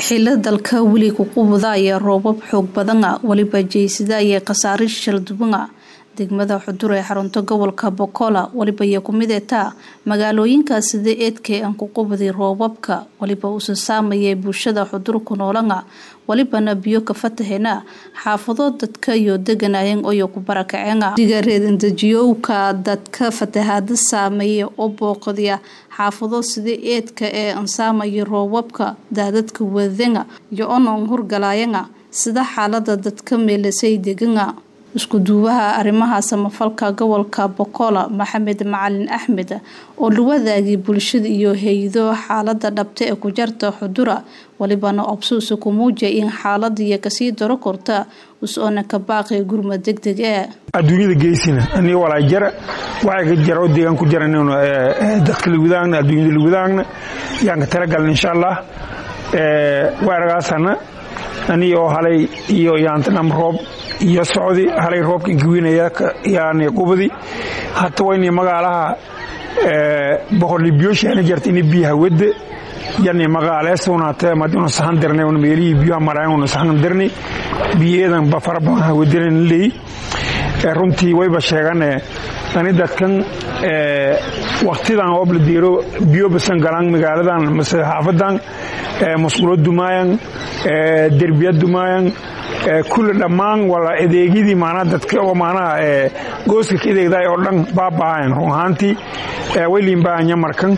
xilo dalka weli ku qubudaya roobab xoog badana weliba jeysada iyo khasaare shaldubana degmada xudur ee xarunta gobolka bokola weliba iyo kumid eetaa magaalooyinka sida eedkee aan ku qubuday roobabka weliba usa saamayay bulshada xudur ku noolana welibana biyo ka fatahena xaafado dadka iyo deganayan oyo ku barakaceena digareedandajiyowka dadka fatahaada saameeya oo booqadya xaafado sida eedka ee ansaamaya roobabka daadadka wadana iyo onan hurgalayana sida xaalada dadka meelasay degana isku duubaha arrimaha samafalka gobolka bokola maxamed macalin axmed oo la wadaagay bulshada iyo hay-do xaalada dhabta ee ku jarta xudura walibana obsuusa ku muuja in xaaladiiyo kasii daro korta us-oona ka baaqay gurmad deg deg ee adduunyada geysina ani walaa jara waxay ka jara oo deegaan ku jaran dadka lawadaagna adduunyada lawadaagna yaan ka talagalna insha allah waaragaasana ani oo halay iyo yaantanam roob iyo socdi halay roobka inkawiinaya yaani qubadi hata wayni magaalaha boqorlibiyooshaana jarta ini biyaha wedde yani magaaleesunaate madinu sahan dirnay un meelihii biyaha marayan un sahan dirnay biyeedan ba fara badan ha wedenan leey runtii wayba sheegane ani dadkan waktidan oob la diiro biyo basan galaan magaaladan mase xaafadan musqulo dumaayan derbiya dumaayan kulle dhammaan wala adeegyadii maanaa dadka oo maanaha gooska ka adeegday oo dhan baaba'ayan run ahaantii way liinbaanya markan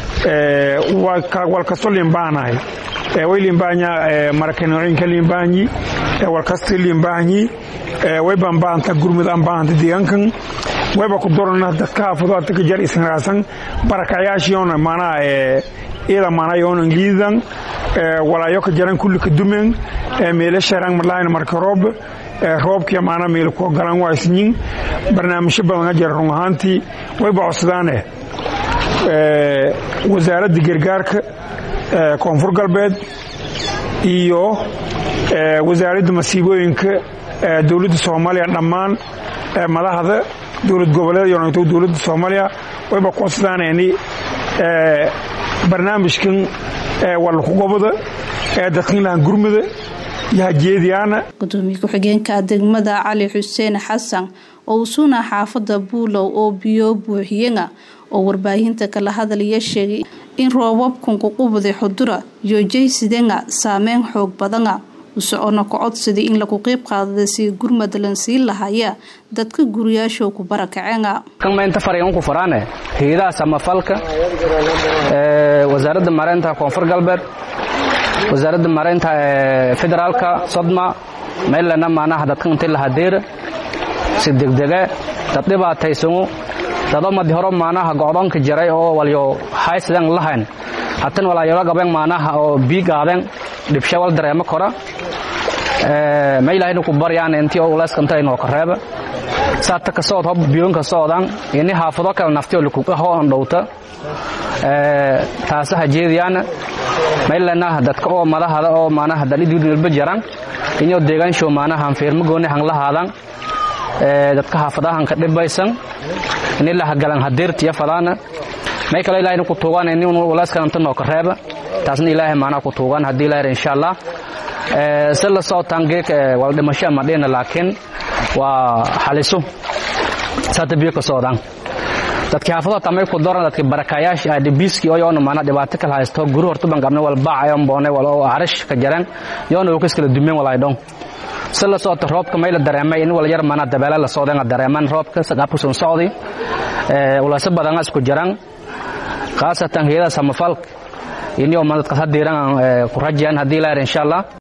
wal kasto liinbaanahay way liinbaanya marakanooyinka liinbaanyi wal kasta liinbaanyi way baanbaanta gurmud aan baahanta deegaankan wayba ku dorana dadka haafado ata ka jar isanraasan barakayaashiyoona maanaha iyada maanayoonan liidan walaayo ka jaran kulli ka dumen meele sharang marlaayna marka roob roobkiya maana meel ku galan waa isnyin barnaamijyo badan ka jara run ahaantii wayba codsadaane wasaaradda gargaarka koonfur galbeed iyo wasaaradda masiibooyinka dowladda soomaaliya dhammaan madaxda dowlad goboleed iyo dowladda soomaaliya wayba ku codsadaaneni barnaamijkan walkugobada ee dadkinlahan gurmada iyo hajeediyaana gudoomiye ku-xigeenka degmada cali xuseen xasan oo usuuna xaafada buulow oo biyo buuxiyana oo warbaahinta kala hadalaya sheegay in roobabkan ku qubuday xudura iyo jaysidana saameyn xoog badana usocona ku codsaday in lagu qeyb qaadada si gurmad lan siin lahaya dadka guriyaasho ku barakaceena inta fariin ku faraane hay'adaha samafalka ee wasaaradda mareynta koonfur galbeed wasaaradda mareynta ee federaalka sodma meelana maanaha dadka inta la hadeer si degdege dad dhibaataysanu dado madi horo maanaha go'doonka jaray oo walyo haysadan lahayn hatan walaayo gaben maanaha oo biigaaden dhibsha wal dareemo kora ma ilaahayna ku baryaan intii oo uleyskanta inoo kareeba saata ka socod hob biyoonka socdaan ini haafado kale nafti oo lakuqaho aan dhowta taasa hajeediyaana maylana dadka oo madahada oo maanaha dalidilba jaran inoo deegaanshow maanaha fiirma gooni han lahaadan dadka haafadahan ka dhibaysan ini lahagalan hadeertiya fadaana may kale ilaahayna ku tuugaan ini uleyskan inta noo kareeba taasna ilaahay maanaa ku tuugaan haddii ilahay insha allah si la socotaan geeka wala dhimasho ama dhina laakiin waa xaliso saata biyo ka socdaan dadkii xaafado tamay ku doran dadkii barakaayaasha ah dhibiiskii oo yoona maana dhibaato kala haysto guri hortu ban qabnay wal baac ayon boonay wal oo arish ka jaran yoona oo kiskala dumeen walay dhon si la socota roobka may la dareemay in wala yar maana dabeela la socdaan dareeman roobka saqaabku soo socday ee walaasa badan isku jaran khaasatan hay'adaha samafalka inii oo madadka hadiiran ku rajayaan haddii la insha allah